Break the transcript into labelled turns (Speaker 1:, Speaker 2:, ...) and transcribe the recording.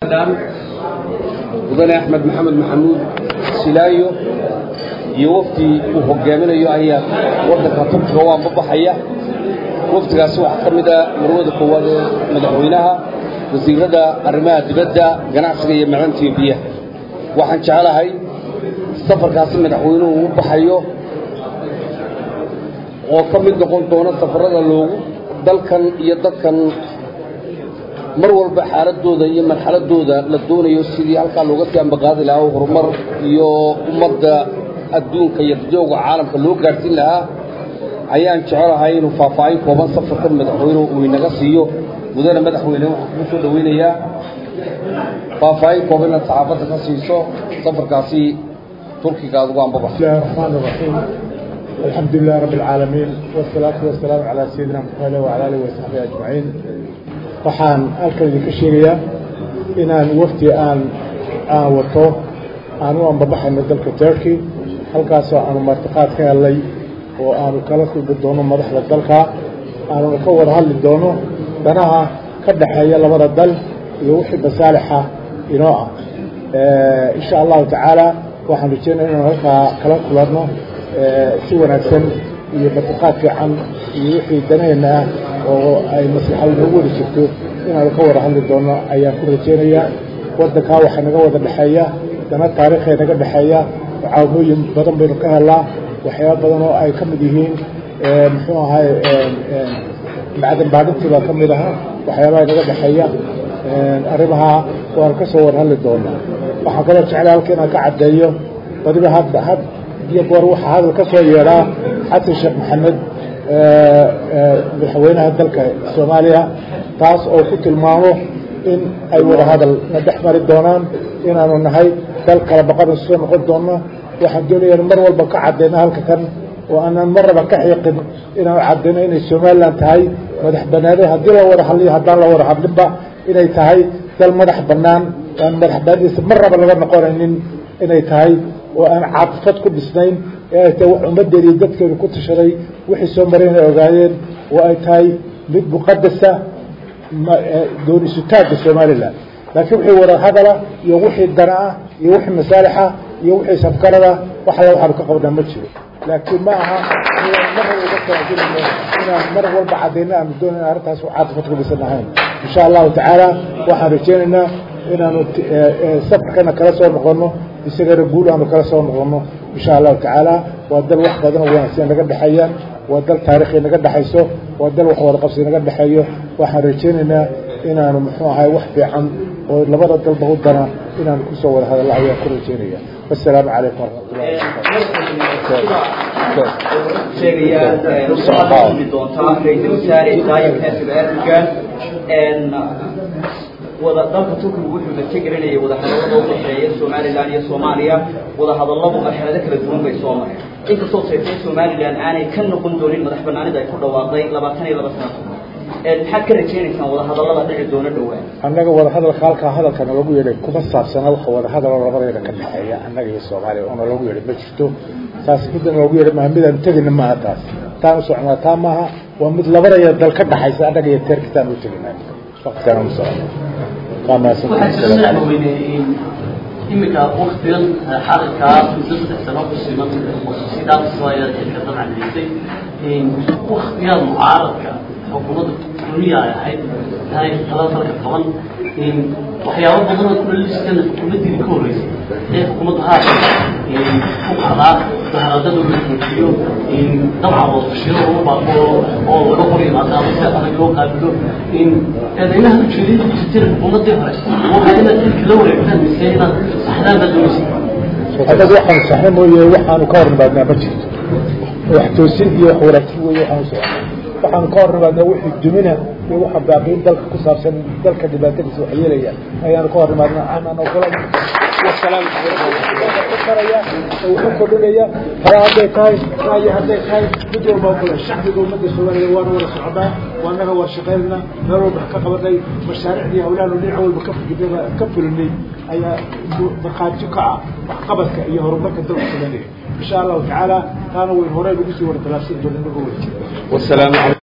Speaker 1: mudane axmed maxamed maxamuud silaayo iyo wafdi uu hogaaminayo ayaa waddanka turkiga u anbabaxaya wafdigaasi waxaa ka mid a marwada koowaad ee madaxweynaha wasiirada arrimaha dibadda ganacsiga iyo macdanta biyaha waxaan jeclahay safarkaasi madaxweynuhu u baxayo oo ka mid noqon doona safarada loogu dalkan iyo dadkan mar walba xaaladooda iyo marxaladooda la doonayo sidii halkaa looga sii ambaqaadi lahaa horumar iyo ummadda adduunka iyo dadooga caalamka loo gaadhsiin lahaa ayaan jecelahay inuu faahfaahin kooban safarkan madaxweynuhu uu inaga siiyo mudane madaxweyne waxaan kugu soo dhoweynayaa faahfaahin kooban inaad saxaafadda ka siiso safarkaasi turkiga aad ugu ambabax
Speaker 2: بسم الله الرحمن الرحيم الحمد لله رب العالمين والصلاة والسلام على سيدنا محمد وعلى آله وصحبه أجمعين waxaan halkan idinka sheegayaa inaan wafdi aan aan wato aan u ambabaxayno dalka turkey halkaasoo aanu martiqaad ka helnay oo aanu kala kulmi doono madaxda dalka aanuna ka wada hadli doono danaha ka dhexeeya labada dal iyo wixii basaalixa inoo ah insha allahu tacaala waxaan rajeynaya inaan halkaa kala kulanno si wanaagsan iyo martiqaad fiican iyo wixii danaheenna ah oo ay maslaxad noogu wada jirto inaanu ka wada hadli doono ayaan ku rajeynayaa waddankaa waxaa naga wada dhexeeya dana taariikhee naga dhexeeya caawimooyin badan baynu ka helnaa waxyaaba badan oo ay ka mid yihiin muxuu ahay macdan baadhintii baa ka mid aha waxyaabaha naga dhexeeya arrimaha waanu ka soo wada hadli doonaa waxaan kaloo jeclay halka inaan ka caddeeyo badiba hadda had iyo goor waxaa hadal ka soo yeedhaa xasan sheekh maxamed madaxweynaha dalka soomaaliya taas oo ku tilmaamo in ay wada hadal na dhex mari doonaan inaanu nahay dal kala baqana soo noqon doono waxaan doonaya mar walba ka caddayna halka kan oo aanan marnaba ka xiiqin inaanu caddayno inay somalilan tahay madax banaanid haddii la wada hadliyo haddaan la wada hadlinba inay tahay dal madax bannaan aan madax banaanidiisa marnaba laga noqonaynin inay tahay oo aan caafifad ku dhisnayn ee ay tahay wax ummaddeeda iyo dadkeedu ku tashaday wixii soo maray inay ogaayeen oo ay tahay mid muqadasa doonisutaagga somalilan laakiin wixii wada hadala iyo wixii dana ah iyo wixii masaalixa iyo wixii safkarada wax alla waxaanu ka qabnaa ma jiro laakiin ma aha inaan mar walba uga talagelayno inaan mar walba caddayno aanu doonayna arrintaas caafifad ku dhisan ahayn insha allahu tacaala waxaan rajeynaynaa inaanu safarkana kala soo noqono isagana guul aanu kala soo noqono insha allahu tacaala waa dal wax badan oo wanaagsan naga dhexeeyaan waa dal taariikhi naga dhexayso waa dal wax wada qabsi naga dhexeeyo waxaan rajeynaynaa inaanu muxuu ahay wax fiican oo labada dalba u dana inaanu kusoo wada hadallo ayaan ku rajeynaya wasalaamu calaykum
Speaker 3: waraxmatullahi doontaa ra-iisul wasaare daayib xasan erdogan wada dalka turkigu wuxuu natigelinayay wadahadallada udhexeeya somalilan iyo soomaaliya wadahadalladu marxalado kala duwan bay soo mareen inkastoo seetee somalilan aanay ka noqon doonin madax banaanida ay ku dhawaaqday labaatan iyo laba sano maxaad ka rajaynaysaan wadahadallada dhici doona dhowaan
Speaker 2: annaga wadahadalka halkaa hadalkana lagu yeedhay kuma saabsana waxa wadahadalo labadeeda ka dhexeeya annaga iyo soomaaliya oona lagu yeedhay ma jirto taas middan loogu yeedhay maaha midaan tegina maaha taas taan u soconaa taa maaha waa mid labadaya dal ka dhaxaysa annaga iyo teerkitaan u teginaa waqtigaan u socono waa mahadsantahay
Speaker 4: imika waktigan xalalkaa muddo saddex sano ku siman sidaasaya xilka dabcan haysay waktigan mucaaradka xukuumadda duniya ay ahayd tahay talada dalka qaban waxyaabo badan oo kulaliskan xukuumaddii ka horreysay ee xukuumadda haasa ku qadaa mudaharadada la joojiyo dabcan wadashiro lagu baaqo oo laga hor yimaado ama si adag loo qaabilo eedaynaha ujeedada ku jirtay xukuumaddii hore waxaa inaad xilka la wareegtaan mise inaad saxdaan baad doonaysa
Speaker 2: annaga waxaanu saxna mooye waxaanu ka hor nimaadnaa ma jirto wax toosin iyo wax wanaagsan weeye waxaanu soconnaa waxaanu ka hor nimaadnaa wixii dumina iyo waxa baaqiin dalka ku saabsan dalka dhibaatadiisa wax yeelaya ayaanu ka hor nimaadnaa aanan ogolan wasalaam karaya oo wuxuu kordhinaya fara hadday tahay raayo hadday tahay mid walba ogole shacbiga ummadda soomaaliya waana wada socdaa waanaga waa shaqaynana meel walba ka qabanay mashaariicdii hawlaanu dhinac walba ka fikirnay ka fulinay ayaa markhaati ka ah waxqabadka iyo horumarka dalka soomaaliya insha allahu tacaala taana wayn horey lagu sii wada talaabsan doona inaga wada jira
Speaker 1: والسلام عليكم